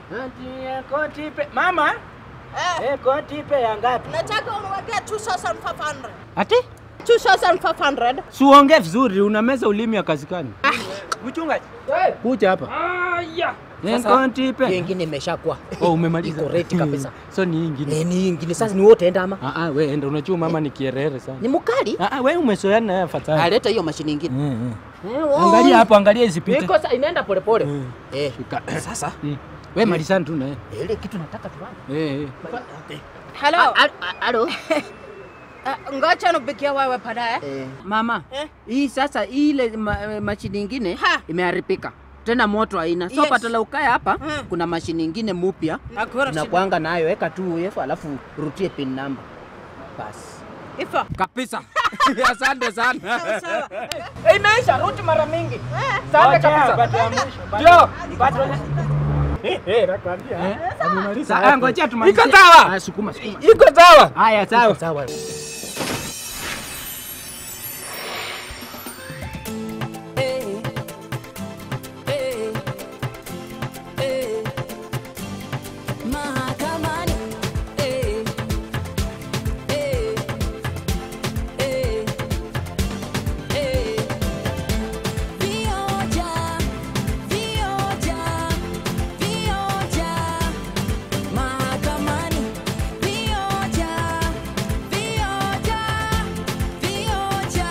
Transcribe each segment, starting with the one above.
Ati koti ipe. Mama, Eh, eh, koti ipe ya ngapi? nataka uniwekee 2500. Ati? 2500. Suongee vizuri, unameza ulimi ya kazikani. Mchungaji. Kuja hapa. Aya. Koti ipe. Hiyo ingine imeshakuwa. Oh, umemaliza. Iko ready kabisa. So ni hii ingine. Eh, ni ingine sasa ni wote enda ama? Ah ah, wewe enda unajua mama ni kierere sana. Ni mkali? Ah ah, wewe umezoeana na yeye afadhali. Aleta hiyo mashini ingine. Mm, mm. Eh, oh. Angalia hapo, angalia isipite. Iko sasa inaenda pole pole. Mm. Eh, Shika. sasa Mm. Wewe malizana tu na yeye. ile kitu nataka tuanze. Eh, eh. Hello. A- a- Alo. Uh, ngoja nipigie wewe baadaye. Eh, mama, Eh? hii sasa ile ma, mashini ingine Ha. imeharibika tena moto haina so Yes. patala ukae hapa Mm. kuna mashini ingine mupya Hakuna na shida. kwanga nayo weka tu uefu alafu rutie pin number basi Ifa. kabisa asante sana Sawa. imeisha ruti mara mingi Ngoja, bado ya mwisho, bado- Ndio. bado ya- Sa- ah, Ngoja tumalizie. Iko sawa. Ah, sukuma, sukuma. iko sawa Haya, sawa. sawa Mahakamani, eh, eh, eh, eh. Vioja, vioja, vioja. Mahakamani, vioja, vioja, vioja.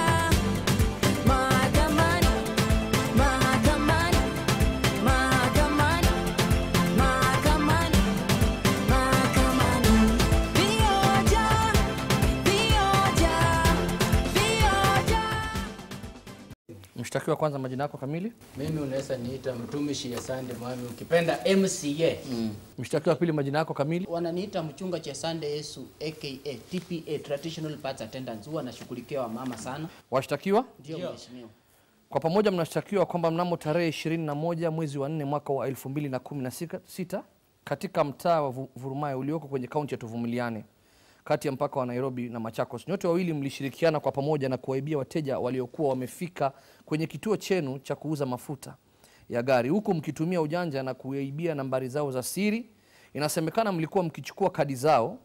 Mahakamani, mahakamani, mahakamani, mahakamani. Mahakamani. Vioja, vioja, vioja. Mshtakiwa kwanza, majina yako kamili. Mimi unaweza niita mtumishi ya Sande Mwami, ukipenda MCA. Mshtakiwa wa pili, majina yako kamili. wananiita mchunga cha Sande Yesu aka TPA traditional parts attendants huwa nashughulikia wamama sana Washtakiwa ndio mheshimiwa kwa pamoja mnashtakiwa kwamba mnamo tarehe 21 mwezi wa 4 mwaka wa 2016 katika mtaa wa Vu- Vurumai ulioko kwenye kaunti ya Tuvumiliane kati ya mpaka wa Nairobi na Machakos, nyote wawili mlishirikiana kwa pamoja na kuwaibia wateja waliokuwa wamefika kwenye kituo chenu cha kuuza mafuta ya gari huku mkitumia ujanja na kuwaibia nambari zao za siri. Inasemekana mlikuwa mkichukua kadi zao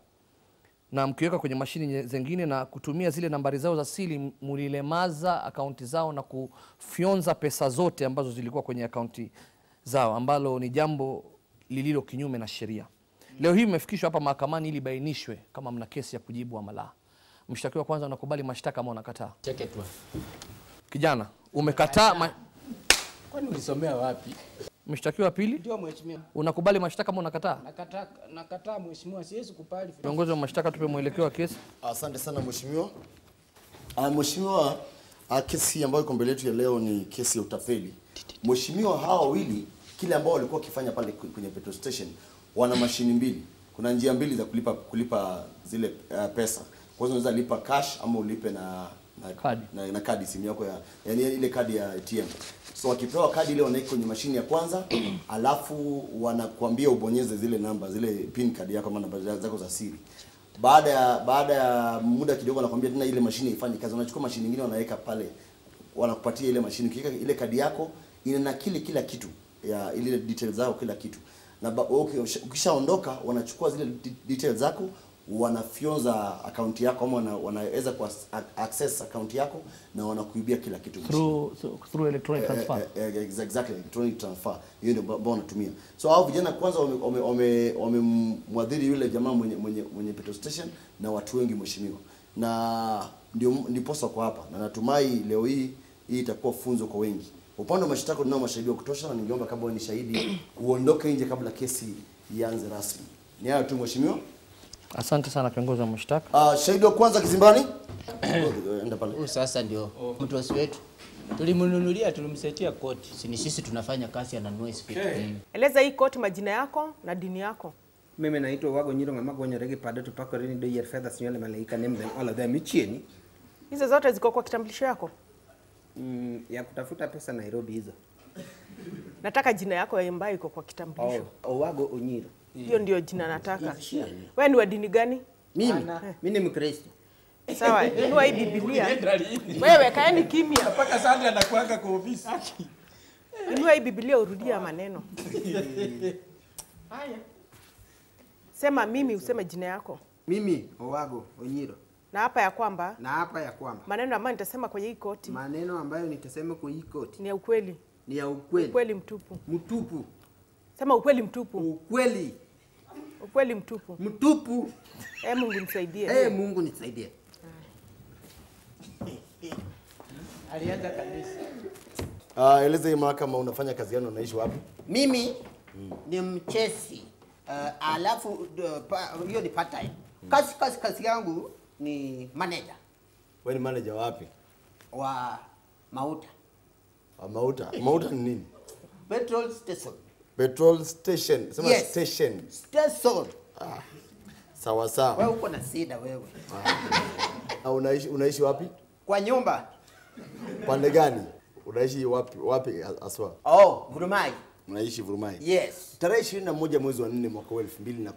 na mkiweka kwenye mashini nye- zingine na kutumia zile nambari zao za siri, mulilemaza akaunti zao na kufyonza pesa zote ambazo zilikuwa kwenye akaunti zao, ambalo ni jambo lililo kinyume na sheria. Leo hii mmefikishwa hapa mahakamani ili bainishwe kama mna kesi ya kujibu ama la. Mshtakiwa kwanza, unakubali mashtaka ama unakataa? Cheke tu. Kijana, umekataa ma... Kwani ulisomea wapi? Mshtakiwa wa pili, ndio mheshimiwa unakubali mashtaka ama unakataa? nakataa nakataa mheshimiwa siwezi kubali Viongozi wa mashtaka, tupe mwelekeo wa kesi. Asante sana mheshimiwa. Ah, Mheshimiwa, ah, kesi ambayo iko mbele yetu ya leo ni kesi ya utapeli. Mheshimiwa, hawa wawili kile ambao walikuwa wakifanya pale kwe- kwenye petrol station wana mashini mbili. Kuna njia mbili za kulipa kulipa zile uh, pesa. Kwa hiyo unaweza lipa cash ama ulipe na na Kadi. na, na kadi simu yako ya yani ile kadi ya ATM. So wakipewa kadi ile wanaweka kwenye mashini ya kwanza, alafu wanakuambia ubonyeze zile namba zile pin card yako ama namba zako za siri. Baada ya baada ya muda kidogo wanakuambia tena ile mashine ifanye kazi. Wanachukua mashine nyingine wanaweka pale, wanakupatia ile mashine. Ukiweka ile kadi yako inanakili kila kitu ya ile details zako kila kitu, na ba- okay, ukishaondoka wanachukua zile de- details zako wanafyonza akaunti yako ama wana- wanaweza ku access akaunti yako na wanakuibia kila kitu Through, through electronic transfer. Eh, eh, eh, exactly electronic transfer hiyo ndio ambao wanatumia so hao vijana kwanza wamemwadhiri wame, wame wamemwadhiri yule jamaa mwenye mwenye mwenye petrol station na watu wengi mheshimiwa na ndio ndiposa kwa hapa na natumai leo hii hii itakuwa funzo kwa wengi upande wa mashtaka tunao mashahidi wa kutosha na ningeomba kama wewe ni shahidi uondoke nje kabla kesi ianze rasmi ni hayo tu mheshimiwa Asante sana kiongozi wa mashtaka. uh, shahidi wa kwanza kizimbani enda pale huyu sasa ndio mtosi wetu Tulimnunulia, tulimsetia koti. si ni sisi tunafanya kazi ananunua hizi vitu Mm. Eleza hii koti majina yako na dini yako. Mimi naitwa Wago Nyiro ng'ama gonyore pado to pako rini do yier fedha sinyole malaika name them all of them ichieni. Hizo zote ziko kwa kitambulisho yako. Mm, ya kutafuta pesa Nairobi hizo. Nataka jina yako ambayo iko kwa kitambulisho. Oh, Owago Onyiro. Hiyo ndio jina nataka. Wewe ni wa dini gani? Mimi, mimi ni Mkristo. Sawa, inua hii Biblia. Wewe kaeni kimya. Mpaka Sande anakuanga kwa ofisi. Inua hii Biblia urudie haya maneno. Haya. Sema mimi, useme jina yako Mimi Owago Onyiro, na hapa ya kwamba na hapa ya kwamba maneno ambayo nitasema kwenye hii koti maneno ambayo nitasema kwa hii koti ni ya ukweli, ni ya ukweli ukweli mtupu. mtupu, Sema ukweli mtupu, ukweli ukweli mtupu. mtupu. Eh, Mungu nisaidie. Eh, Mungu nisaidie. Alianza kabisa. Uh, eleza hii mahakama unafanya kazi gani, unaishi wapi? Mimi ni mchesi uh, alafu uh, pa- hiyo ni part time. Kazi kazi kazi yangu ni manager Wewe ni manager wapi? wa Mauta Uh, Mauta. Mauta ni nini? petrol station. Petrol station. Sema Yes. station. Station. Sawa sawa. Wewe uko na shida wewe. Uh, unaishi unaishi wapi? Kwa nyumba. Pande gani? Unaishi wapi wapi aswa? Oh, Gurumai. Unaishi Vurumai. Yes. Tarehe 21 mwezi wa 4 mwaka wa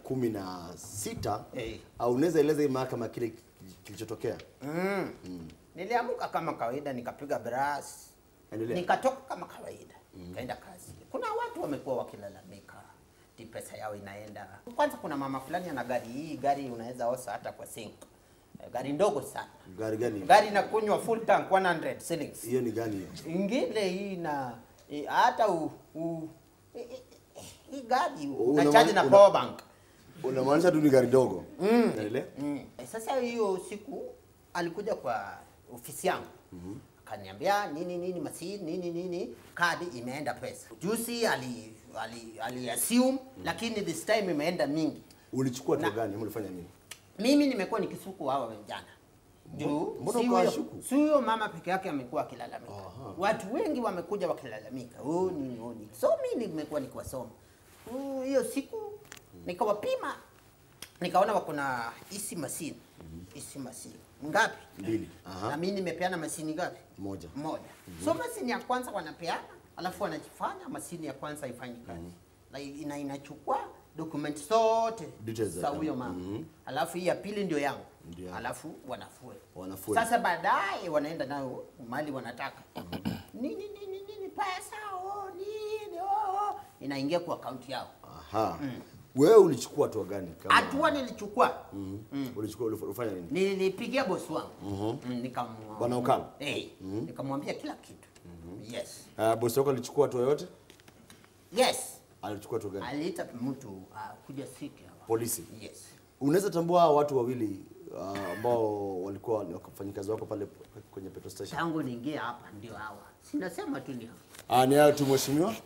2016 Eh. au unaweza eleza hii mahakama kile kilichotokea? Mm. Niliamuka kama kawaida nikapiga brush. Endelea. Nikatoka kama kawaida. Kaenda kazi. Kuna watu wamekuwa wakilalamika. Ti pesa yao inaenda. Kwanza kuna mama fulani ana gari hii gari unaweza osa hata kwa sink. Eh, Gari ndogo sana. Gari gani? Gari inakunywa full tank 100 shillings. Hiyo ni gani hiyo? Ingine hii na eh, hata u, u eh, eh, eh, hii gari Una una charge ma- na una- power bank. Unamaanisha tu ni gari dogo. Mm. Endelea. Mm. Eh, Sasa hiyo siku alikuja kwa ofisi yangu akaniambia nini nini masi nini nini kadi imeenda pesa. Juzi ali ali, ali assume lakini this time imeenda mingi. Ulichukua Na- tu gani? Ama ulifanya nini? Mimi nimekuwa nikisuku hawa vijana juu mbona si ukawashuku? huyo- si huyo mama peke yake amekuwa akilalamika. Watu wengi wamekuja wakilalamika, oh, nini oh, nini. So mimi nimekuwa nikiwasoma Oh, hiyo siku nikawapima, nikaona wako na hisi masini hisi masini ngapi? Mbili. Aha. Na mimi nimepeana masini ngapi? Moja. Moja. So masini ya kwanza wanapeana, alafu wanajifanya masini ya kwanza haifanyi kazi na ina inachukua document zote Details za za kama- huyo mama Mhm. alafu hii ya pili ndio yangu Ndio. alafu wanafue Wanafue. sasa baadaye wanaenda nayo mali wanataka nini nini nini pesa oh, nini oh, oh. inaingia kwa akaunti yao Aha. Wewe ulichukua hatua gani? kama- hatua nilichukua Ulichukua ulif- ulifanya nini? nilipigia bosi wangu mm, nikam- Bwana Okalo? Eh, nikamwambia kila kitu yes Uh, bosi wako alichukua hatua yoyote? yes Alichukua hatua gani? aliita mtu uh, kuja siki hapa Polisi. yes Unaweza tambua hawa watu wawili uh, ambao walikuwa ni wafanyikazi wako pale kwenye petrol station? tangu niingie hapa ndio hawa sinasema tu ni hawa Ah, ni hayo tu mheshimiwa.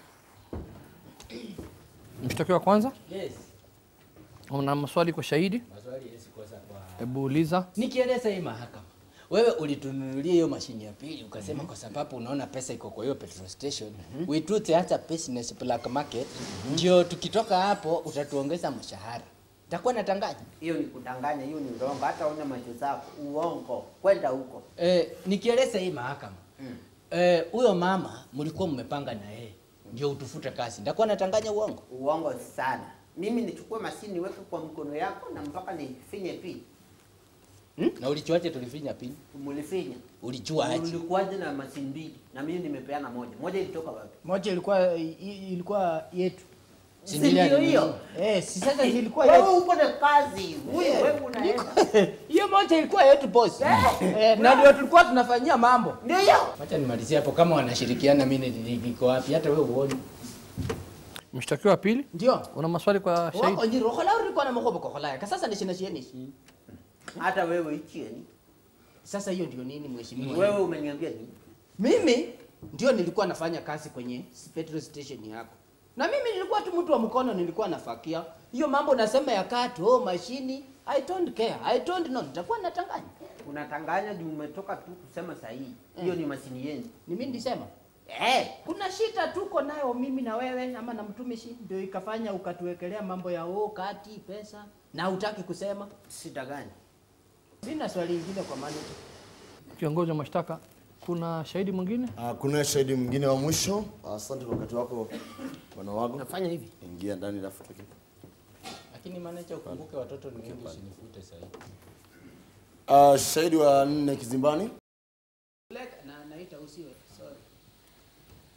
Mshtakiwa wa kwanza, Yes. una maswali kwa shahidi? Maswali yes kosa kwa. Hebu uliza. Nikieleza hii mahakama. Wewe ulitununulia hiyo mashini ya pili ukasema kwa sababu unaona pesa iko kwa hiyo petrol station. We do theater business black market. Ndio tukitoka hapo utatuongeza mshahara. Takuwa natanganya. hiyo ni kudanganya, hiyo ni urongo. Hata una macho zako uongo, kwenda huko. Eh, nikieleza hii mahakama. Eh, huyo mama mlikuwa mmepanga na yeye. Ndio utufute kazi. Ndakuwa natanganya uongo. Uongo sana. Mimi nichukue mashini niweke kwa mkono yako na mpaka nifinye pin. Hmm? Na ulichuaje tulifinya pini? Mulifinya. Ulijua aje? Ulikuwaje na mashini mbili na mimi nimepeana moja. Moja ilitoka wapi? moja ilikuwa i- ilikuwa yetu Si Si ndio ndio ni- hiyo? eh, si sasa ilikuwa Wewe yetu uko na kazi. Huyu wewe unaenda. hiyo moja ilikuwa yetu boss eh, na ndio tulikuwa tunafanyia mambo Ndio hiyo. Wacha nimalizie hapo kama wanashirikiana mimi ni- niko wapi hata wewe uone. Mshtakiwa wa pili, ndio una maswali kwa wako shahidi? njiro hola ulikuwa na makobo kwa hola kasasa ni shina shieni Hata wewe ichieni. sasa hiyo ndio nini mheshimiwa Wewe umeniambia nini? mimi ndio nilikuwa nafanya kazi kwenye petrol station yako na mimi nilikuwa tu mtu wa mkono nilikuwa nafakia hiyo mambo nasema ya kato oh, mashini i don't care i don't know nitakuwa natanganya Unatanganya juu umetoka tu kusema sahihi. Hiyo ni mashini yenu. ni mimi nilisema Eh, kuna shida tuko nayo mimi na wewe ama na mtumishi ndio ikafanya ukatuwekelea mambo ya oh, kati pesa na hutaki kusema shida gani? sina swali lingine kwa manager Kiongozi wa mashtaka, kuna shahidi mwingine? Uh, kuna shahidi mwingine wa mwisho. Asante kwa wakati wako bwana wangu. nafanya hivi Ingia ndani alafu tuki. Lakini manager ukumbuke watoto ni wengi usinifute sasa hivi. Uh, shahidi wa nne kizimbani. na naita usiwe sorry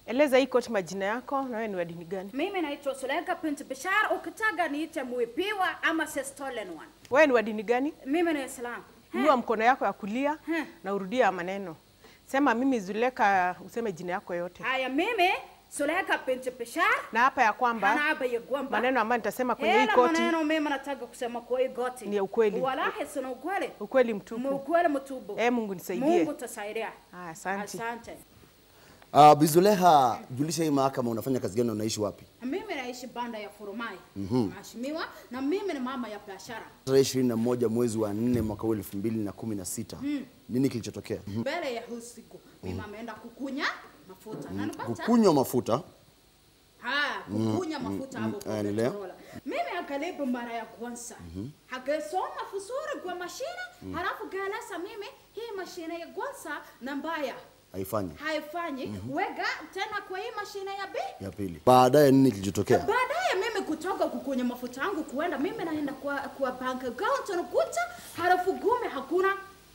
Eleza hii koti majina yako na wewe ni wa dini gani? Mimi naitwa Suleika Binti Bishar, ukitaka niite Mwipiwa ama the stolen one. Wewe ni wa dini gani? Mimi ni Islam. Inua mkono yako ya kulia Hmm. na urudia maneno. Sema mimi Zuleka, useme jina yako yote. Haya, mimi Suleika Binti Bishar Na hapa ya kwamba Hanaaba ya Gwamba. maneno ambayo nitasema kwenye hii Hela koti maneno mimi nataka kusema kwa hii goti. Ni ya ukweli. Wallahi sina ukweli. ukweli mtupu. Ukweli mtupu. Eh, Mungu nisaidie. Mungu tasaidia. Haya, asante. Asante. Uh, Bizuleha, julisha hii mahakama unafanya kazi gani na unaishi wapi? Mimi naishi banda ya Furumai. Mheshimiwa, na mimi ni mama ya biashara. Tarehe 21 mwezi wa 4 mwaka huu 2016. Nini kilichotokea? Mbele ya huu siku mimi ameenda kukunya mafuta. Na nipata Kukunywa mafuta. Ha, kukunya mafuta hapo kwa endelea. petrola. Mimi akalipa mara ya kwanza. Akasoma vizuri kwa mashine, halafu galasa mimi hii mashine ya kwanza na mbaya Haifanyi. haifanyi. Weka tena kwa hii mashine ya pili. Ya pili. Baadaye nini kilichotokea? Baadaye mimi kutoka kukunya mafuta yangu kuenda, mimi naenda kwa kwa bank account nakuta halafu gume hakuna.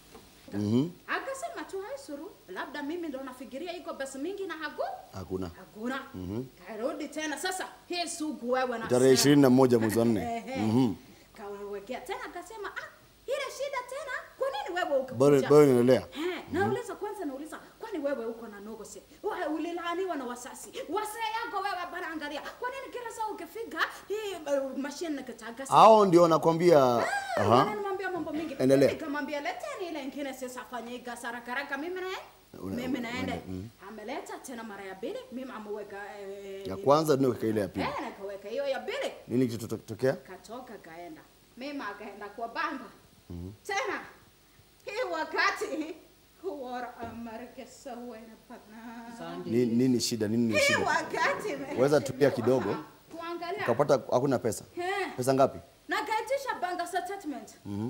Akasema tu haisuru, labda mimi ndo nafikiria iko pesa mingi na haku Hakuna. hakuna. Karudi tena sasa, hii sugu wewe na Tarehe 21 mwezi wa 4. Ehe. Kawekea tena akasema ah, ile shida tena, kwa nini wewe Bado ukakuja? bado inaendelea. Eh, nauliza kwanza nauliza kwani wewe uko na nogose? Wewe ulilaaniwa na wasasi. Wasee yako wewe bana angalia. Kwa nini kila saa ukifika hii uh, machine nakataka Hao ndio wanakwambia Aha. aha. Nimwambia mambo mingi. Endelea. Nikamwambia leteni ile ingine sasa afanye kazi haraka haraka mimi na Una- mimi naenda. mm. Ameleta tena mara ya pili, mimi ameweka eh, Ya kwanza ndio ile ya pili. Eh, nakaweka hiyo ya pili. Nini kilichotokea? Katoka kaenda. Mimi akaenda kwa banka. Tena hii wakati huwa Amerika sawa inapana. Ni, nini shida? Nini ni Hii shida? wakati Weza tulia kidogo. Kuangalia. Ukapata hakuna pesa. Eh. Pesa ngapi? Nakaitisha banka statement.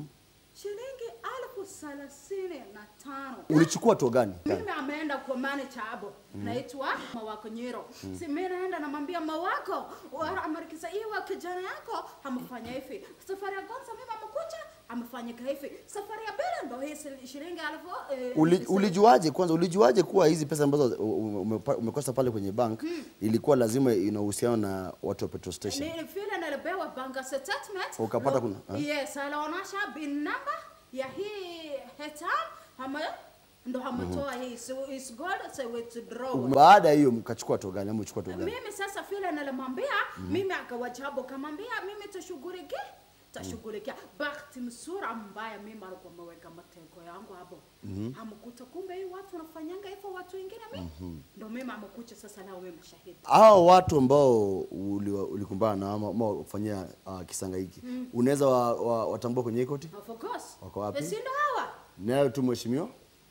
Shilingi elfu thelathini na tano. Ulichukua hatua gani? Mimi ameenda kwa manager hapo. Naitwa Mawako Nyiro. Si mimi naenda namwambia Mawako, wa Amerika hii wa kijana yako amefanya hivi. Safari ya kwanza mimi amekuja amefanyika hivi. Safari ya pili ndo hii sil- shilingi elfu eh, Uli, sil- ulijuaje kwanza, ulijuaje kuwa hizi pesa ambazo u- u- umepa- umekosa pale kwenye bank ilikuwa lazima ina uhusiano na watu wa petrol station? Ni vile nilipewa banka statement. Ukapata Lo- kuna- ha? Yes, alionyesha bin number ya hii hetam ama ndo ametoa hii so it's good so withdraw. Baada ya hiyo mkachukua hatua gani ama uchukua hatua gani? Mimi sasa vile nilimwambia mimi akawajabu kamwambia mimi tashughulikia tashughulikia bahati msura mbaya mimi alikuwa ameweka matego yangu hapo amkuta kumbe hii watu wanafanyanga hivyo watu wengine mimi ndo mimi amekucha sasa nao mimi shahidi Hao watu ambao uliwa- ulikumbana na ama ama kufanyia uh, kisanga hiki unaweza wa, wa, watambua kwenye hii koti? of course Wako wapi? Eh, si ndo hawa Nayo tu mheshimiwa.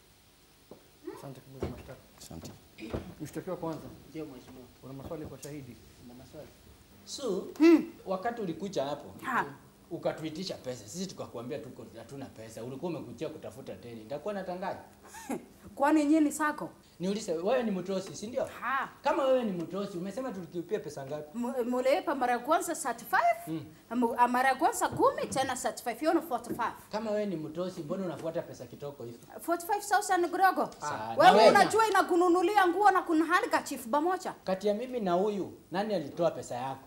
Asante kwa mashtaka. Asante. Mshtakiwa kwanza, Ndio mheshimiwa. una maswali kwa shahidi? Kuna maswali. So, wakati ulikuja hapo Ha. ukatuitisha pesa, sisi tukakwambia tuko hatuna pesa, ulikuwa umekuja kutafuta teni, nitakuwa natangaza. kwani nyinyi sako Niulize, wewe ni mtosi, si ndio? Ha. Kama wewe ni mtosi, umesema tulikipia pesa ngapi? M- mulipa mara ya kwanza 35 Mu- ah, mara ya kwanza kumi tena 35 hiyo ni 45 Kama wewe ni mtosi, mbona unafuata pesa kitoko hivi? 45000 kidogo Sana. wewe Wewe. unajua inakununulia nguo na kunhalika chief pamoja Kati ya mimi na huyu, nani alitoa pesa yako?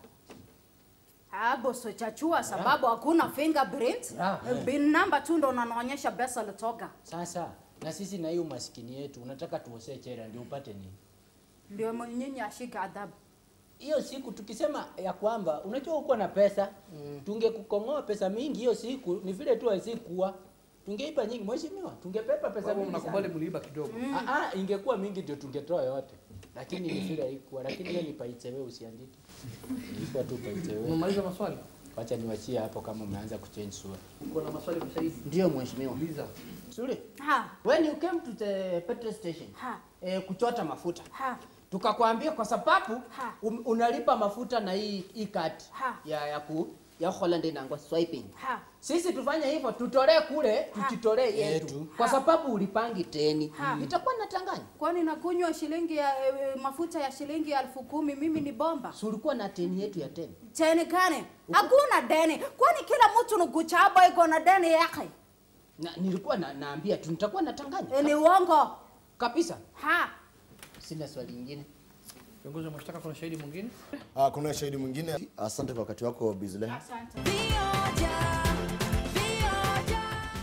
hapo sochachua sababu hakuna fingerprint Ah, eh. bin number tu ndo unanaonyesha pesa ilitoka Sasa na sisi na hiyo umaskini yetu, unataka tuosee chera ndio upate nini? ndio mo- nyinyi ashika adhabu hiyo siku tukisema ya kwamba unajua uko na pesa mm. tungekukong'oa pesa mingi hiyo siku, ni vile tu haisikuwa tungeipa nyingi. Mheshimiwa, tungepepa pesa Sababu mingi mnakubali sana. mliiba kidogo. Ah, ah, ingekuwa mingi ndio tungetoa yote, lakini ni vile haikuwa. Lakini hiyo ni paitsewe, usiandike, ilikuwa tu paitsewe. Umemaliza maswali? Wacha niwachie hapo kama umeanza kuchange sura. Uko na maswali kwa shahidi? Ndio mheshimiwa. Uliza. Suri. ha When you came to the petrol station, ha eh, kuchota mafuta. ha Tukakwambia kwa sababu Ha. um, unalipa mafuta na hii hii card Ha. ya ya ku ya Holland inaangwa swiping. ha Sisi tufanye hivyo, tutolee kule, Ha. tujitolee yetu. Yetu. Kwa sababu ulipangi teni. Ha. Itakuwa natanganya. kwani nakunywa shilingi ya eh, mafuta ya shilingi elfu kumi mimi ni bomba Si ulikuwa na teni yetu ya teni. teni kane hakuna deni kwani kila mtu nukuchaba iko na deni yake Na, nilikuwa na, naambia tu nitakuwa natanganya. Eh, ni uongo Kabisa. ha Sina swali lingine. Kiongozi wa mashtaka, kuna shahidi mwingine? Ah, kuna shahidi mwingine. Asante kwa wakati wako Bizle. Asante. Vioja, vioja.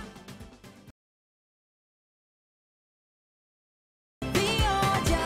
Vioja,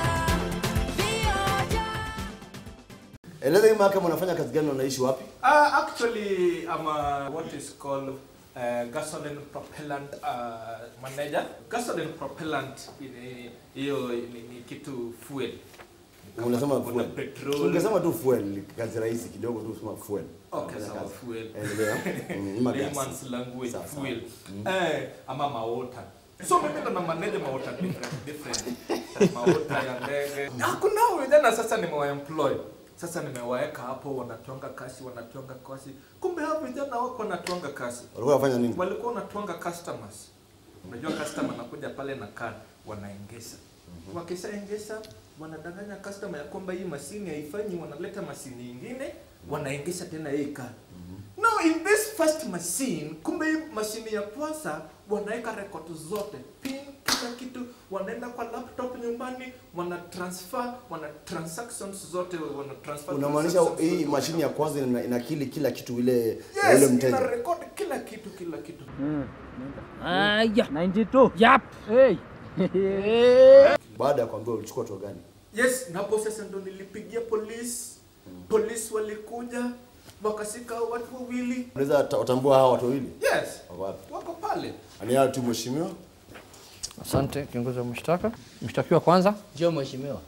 vioja. Eleza hii mahakama unafanya kazi gani na unaishi wapi? Uh, actually, I'm a, what is called uh, gasoline propellant uh, manager. Gasoline propellant ni- hiyo ni, ni kitu fuel. Kama Unasema kuna fuel. petrol. Ungesema tu fuel, ni kazi rahisi kidogo tu sema fuel. Okay, Unafanya sawa, kazi. fuel. Endelea. Mm, ima gas. Layman's language, Sawa, sawa. fuel. Eh, ama maota. So mimi ndo na manage maota different different. maota ya ndege. Hakuna vijana sasa nimewaemploy. Sasa nimewaweka hapo wanatwanga kasi, wanatwanga kasi. Kumbe hao vijana wako wanatwanga kasi. Walikuwa wanafanya nini? Walikuwa wanatwanga customers. Unajua customer anakuja pale na card wanaengesa. Wakishaengesa wanadanganya customer ya kwamba hii masini haifanyi, wanaleta masini nyingine, wanaengesa tena hii card. No, in this first machine, kumbe hii mashine ya kwanza wanaweka record zote, pin, kila kitu, wanaenda kwa laptop nyumbani, wana transfer, wana transactions zote, wana transfer. Unamaanisha transactions hii zote. mashini ya kwanza ina- inakili kila kitu ile ya Yes, yule ina mteja. record kila kitu, kila kitu. Aya. 92. Yap. Hey. Baada ya kuambiwa ulichukua hatua gani? Yes, na hapo sasa ndo nilipigia polisi. Polisi walikuja wakashika hao watu wawili. Unaweza ta- utambua hawa watu wawili? Yes, Wako wapi? wako pale. Ani hao tu mheshimiwa. Asante kiongozi wa mashtaka. Mshtakiwa kwanza, Ndio mheshimiwa.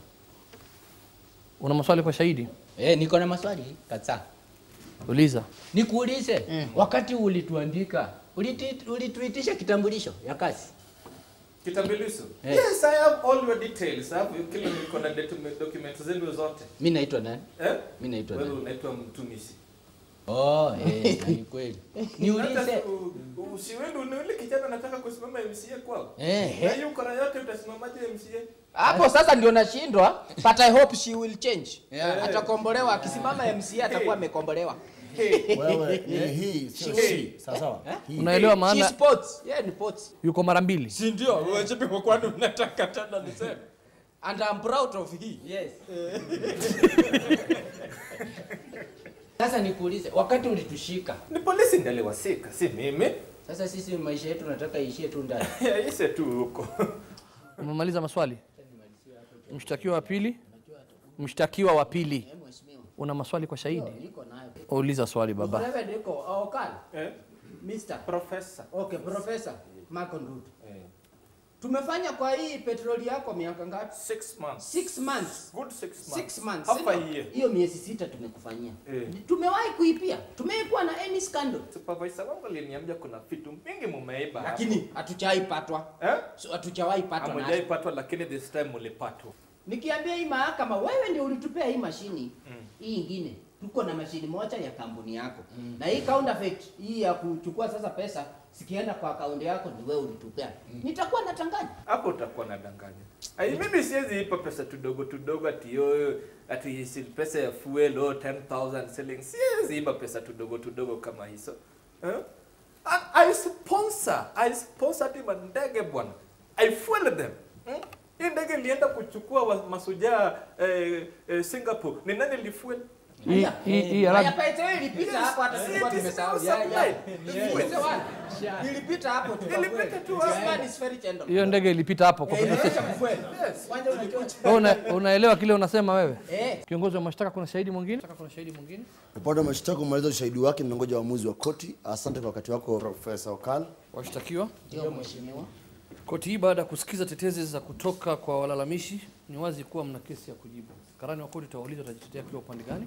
una maswali kwa shahidi? Eh, niko na maswali kadhaa. Uliza. Nikuulize, wakati ulituandika, uliti- ulituitisha kitambulisho ya kazi? Kitambulisho. Eh. Yes, I have all your details. I have kila niko na document documents zenu zote. Mimi naitwa nani? Eh? Mimi naitwa Wewe nani? unaitwa mtumishi. Oh, eh, ni kweli. Niulize. Hata u- Usiwendi ni yule kijana anataka kusimama MCA kwao. Eh, Na eh. hiyo kora yote utasimamaje MCA? hapo sasa ndio nashindwa but i hope she will change Yeah. atakombolewa akisimama mca atakuwa amekombolewa Wewe ni hii sio si. Sawa sawa. Hii. Unaelewa She maana sports yeah ni sports yuko mara mbili. si ndio wewe kwa kwani unataka tena niseme and i'm proud of he Yes. Sasa nikuulize, wakati ulitushika, Ni polisi ndiye aliwasika, si mimi. sasa sisi maisha yetu nataka iishie tu ndani. Yaise tu huko. Umemaliza maswali? Mshtakiwa wa pili? Mshtakiwa wa pili. Una maswali kwa shahidi? Niko nayo. Uliza swali baba. Reverend Eko, Okal, Eh? Mr. Professor. Okay, Professor Marco Ndutu. Eh. Tumefanya kwa hii petroli yako miaka ngapi? Six months. Six months. Good six months. Six months. Half a sindio? year. Hiyo miezi sita tumekufanyia. Eh. Tumewahi kuipia. Tumeikuwa na any scandal. Supervisor wangu aliniambia kuna vitu mingi mumeiba hapo. Lakini hatujawahi patwa. eh? So, hatujawahi patwa na Hamujai patwa lakini this time mulipatwa. Nikiambia hii mahakama wewe ndio ulitupea hii mashini hii ingine. Tuko na mashini moja ya kampuni yako. Na hii counterfeit hii ya kuchukua sasa pesa sikienda kwa akaunti yako ni wewe ulitupea. Nitakuwa natanganya. Hapo utakuwa nadanganya. Ai mimi siwezi ipa pesa tudogo tudogo ati yo ati si pesa ya fuel oh 10000 selling. Siwezi ipa pesa tudogo tudogo kama hizo. Eh? And I sponsor, I sponsor hadi mandege bwana. I fuel them. Hmm? Hii ndege ilienda kuchukua wa- masujaa eh, eh, Singapore. Ni nani lifuel? Hii hii hii Haya Arab pesa hiyo ilipita hapo hata tulikuwa It is tumesahau. not Ya, ya. supplied. Ilipita wapi? Ilipita hapo tu. Ilipita tu This hapo. man is very gentle. hiyo ndege ilipita hapo kwa Eh, petrol inaonyesha station. mfueli. Kwanza unajua. Wewe una, unaelewa kile unasema wewe? Eh. Kiongozi wa mashtaka, kuna shahidi mwingine? Kuna shahidi mwingine? Upande wa mashtaka umaliza ushahidi wake, ninangoja uamuzi wa koti. Asante kwa wakati wako Profesa Okal. Washtakiwa. Ndio mheshimiwa. Koti hii baada ya kusikiza tetezi za kutoka kwa walalamishi, ni wazi kuwa mna kesi ya kujibu. Karani wa koti utawauliza utajitetea kwa upande gani?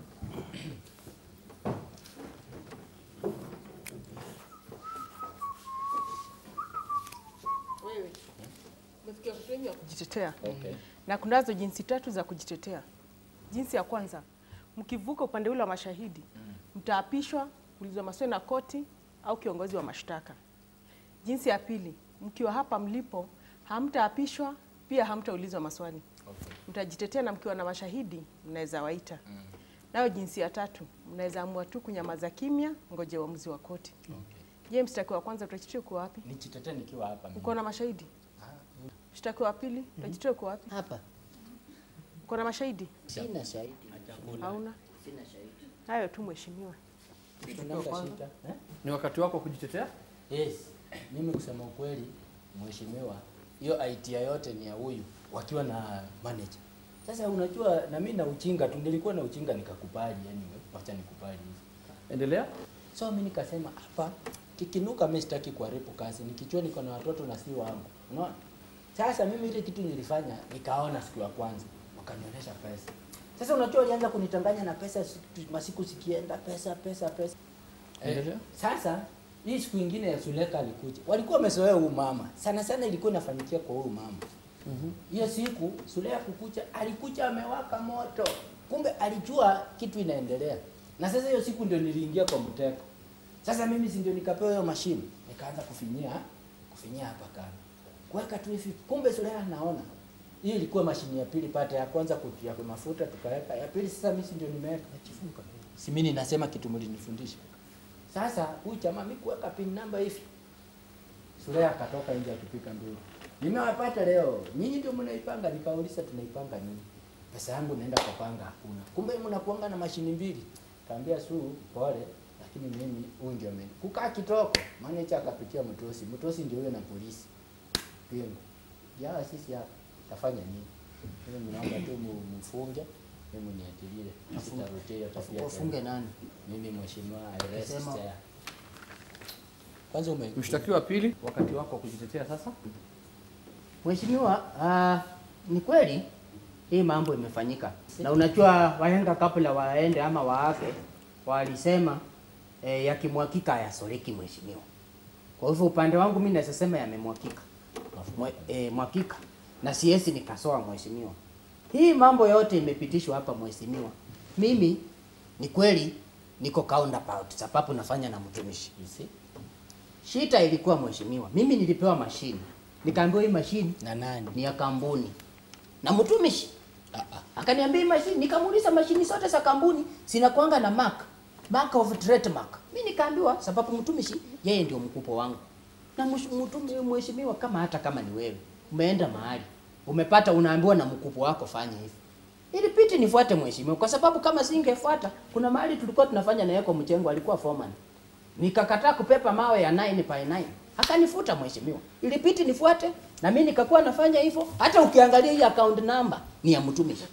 Wewe umefikia sehemu ya kujitetea. Na kunazo jinsi tatu za kujitetea. Jinsi ya kwanza, mkivuka upande ule wa mashahidi, mtaapishwa kuulizwa maswali na koti au kiongozi wa mashtaka. Jinsi ya pili, mkiwa hapa mlipo, hamtaapishwa pia hamtaulizwa maswali. Mtajitetea na mkiwa na mashahidi, mnaweza waita. Nayo jinsi ya tatu, mnaweza amua tu kunyamaza kimya, ngoje uamuzi wa koti. Je, mshtakiwa wa kwanza utajitetea uko wapi? Nijitetee nikiwa hapa. mimi. Uko na mashahidi? Mshtakiwa wa pili, utajitetea uko wapi? Hapa. Uko na mashahidi? Sina shahidi. Hauna? Sina shahidi. Hayo tu mheshimiwa. Tunanga shida. Eh? Ni wakati wako wa kujitetea? Yes. Mimi kusema ukweli, mheshimiwa, hiyo idea yote ni ya huyu wakiwa na manager. Sasa unajua na mimi na uchinga tu nilikuwa na uchinga nikakubali anyway. Wacha nikubali hivi. Endelea. So mimi nikasema hapa kikinuka mimi sitaki kuharibu kazi. Nikijua niko na watoto na si wangu. Unaona? Sasa mimi ile kitu nilifanya nikaona siku ya kwanza wakanionyesha pesa. Sasa unajua walianza kunitanganya na pesa siku- masiku zikienda pesa pesa pesa. Endelea. Sasa hii siku ingine ya Suleka alikuja. Walikuwa wamezoea huyu mama. Sana sana ilikuwa inafanyikia kwa huyu mama. Hiyo siku Sulea kukucha alikuja amewaka moto. Kumbe alijua kitu inaendelea. Na sasa hiyo siku ndio niliingia kwa mteko. Sasa mimi si ndio nikapewa hiyo mashine. Nikaanza kufinyia kufinyia hapa kando. Kuweka tu hivi. Kumbe Sulea anaona. Hii ilikuwa mashine ya pili pata ya kwanza kutia kwa mafuta tukaweka. Ya pili sasa mimi si ndio nimeweka. Nachifunga. Si mimi ninasema kitu mlinifundisha. Sasa huyu jamaa mimi kuweka pin number hivi. Sulea akatoka nje akipika nduru. Nimewapata leo. Nyinyi ndio mnaipanga, nikauliza tunaipanga nini? Pesa yangu naenda kwa panga hakuna. Kumbe mnakuanga na mashini mbili. Kaambia su pole, lakini mimi huyu ndio mimi. Kukaa kitoko, manager akapitia mtosi. Mtosi ndio huyo na polisi. Pingo. Ya sisi hapa tafanya nini? Mimi mnaomba tu mu- mfunge, mimi niatilie. Sitarudia hiyo tabia. Wafunge tena. nani? Mimi mheshimiwa arrest Ukisema- there. Kwanza ume Mshtakiwa wa pili, wakati wako wa kujitetea sasa. Mheshimiwa, uh, ni kweli hii mambo imefanyika, na unajua wahenga kabla waende ama waafe walisema eh, yakimwakika hayasoleki mheshimiwa. Kwa hivyo upande wangu mimi naweza sema yamemwakika Mwe- eh, mwakika na siwezi nikasoa mheshimiwa. Hii mambo yote imepitishwa hapa mheshimiwa. Mimi ni kweli niko counterpart sababu nafanya na mtumishi. You see? Shita ilikuwa mheshimiwa, mimi nilipewa mashine, nikaambiwa hii mashine na nani? ni ya kampuni na mtumishi akaniambia hii mashine, nikamuuliza mashini zote za kampuni zinakuanga na mark mark of trademark. Mimi nikaambiwa sababu mtumishi yeye ndio mkubwa wangu na msh- mtumi mheshimiwa, kama hata kama ni wewe umeenda mahali umepata, unaambiwa na mkubwa wako fanya hivi, ilipiti nifuate mheshimiwa, kwa sababu kama singefuata, kuna mahali tulikuwa tunafanya na yeye kwa mchengo, alikuwa foreman nikakataa kupepa mawe ya 9 by 9 akanifuta mheshimiwa ilipiti nifuate na mimi nikakuwa nafanya hivyo hata ukiangalia hii account number ni ya mtumishi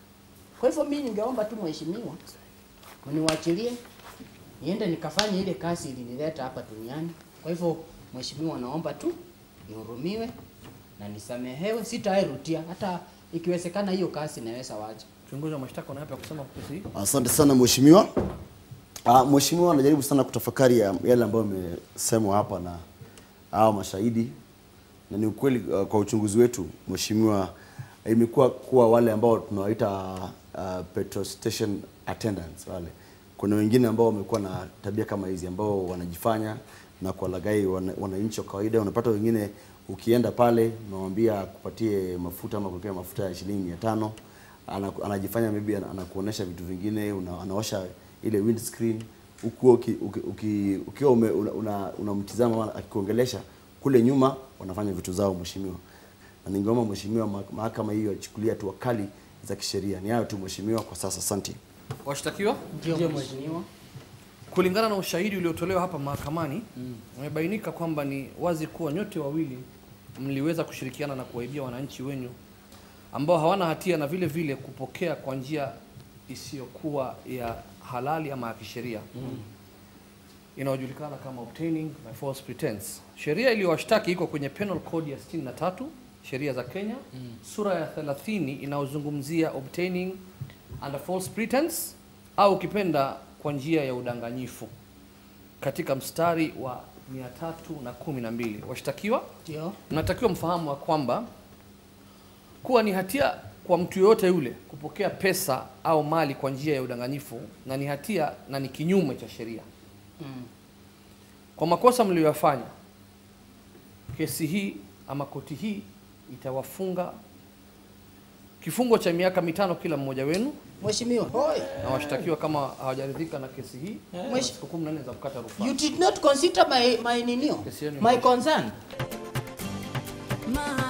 kwa hivyo mimi ningeomba tu mheshimiwa mniwachilie niende nikafanye ile kazi ilinileta hapa duniani kwa hivyo mheshimiwa naomba tu nihurumiwe na nisamehewe sitairudia hata ikiwezekana hiyo kazi naweza wacha Kiongozi wa mashtaka una yapi ya kusema kuhusu hii? Asante sana mheshimiwa. Ah, mheshimiwa anajaribu sana kutafakari ya yale ambayo yamesemwa hapa na hao mashahidi, na ni ukweli uh, kwa uchunguzi wetu mheshimiwa, imekuwa kuwa wale ambao tunawaita uh, petrol station attendants wale, kuna wengine ambao wamekuwa na tabia kama hizi ambao wanajifanya na kuwalaghai wana- wananchi wa kawaida. Unapata wengine ukienda pale unamwambia kupatie mafuta ama kulipia mafuta ya shilingi mia tano ana, anajifanya maybe ana- anakuonesha vitu vingine una, anaosha ile windscreen huku uki, uki, uki, ukiwa ume- una- una- unamtizama una akikuongelesha kule nyuma wanafanya vitu zao mheshimiwa na ningeomba mheshimiwa ma- mahakama hiyo achukulia hatua kali za kisheria ni hayo tu mheshimiwa kwa sasa asante Washtakiwa? ndio mheshimiwa Kulingana na ushahidi uliotolewa hapa mahakamani, umebainika kwamba ni wazi kuwa nyote wawili mliweza kushirikiana na kuwaibia wananchi wenyu ambao hawana hatia na vile vile kupokea kwa njia isiyokuwa ya halali ama ya kisheria inayojulikana kama obtaining by false pretense. Sheria iliyowashtaki iko kwenye Penal Code ya 63 sheria za Kenya sura ya 30 inayozungumzia obtaining under false pretense au ukipenda kwa njia ya udanganyifu katika mstari wa 312. Washtakiwa ndio mnatakiwa mfahamu wa kwamba kuwa ni hatia kwa mtu yoyote yule kupokea pesa au mali kwa njia ya udanganyifu na ni hatia na ni kinyume cha sheria. mm. Kwa makosa mliyoyafanya, kesi hii ama koti hii itawafunga kifungo cha miaka mitano kila mmoja wenu, mheshimiwa Oi. na washtakiwa kama hawajaridhika na kesi hii, Mwesh- siku kumi na nne za kukata rufaa. you did not consider my my ninio Kesi yenu my imeisha. concern My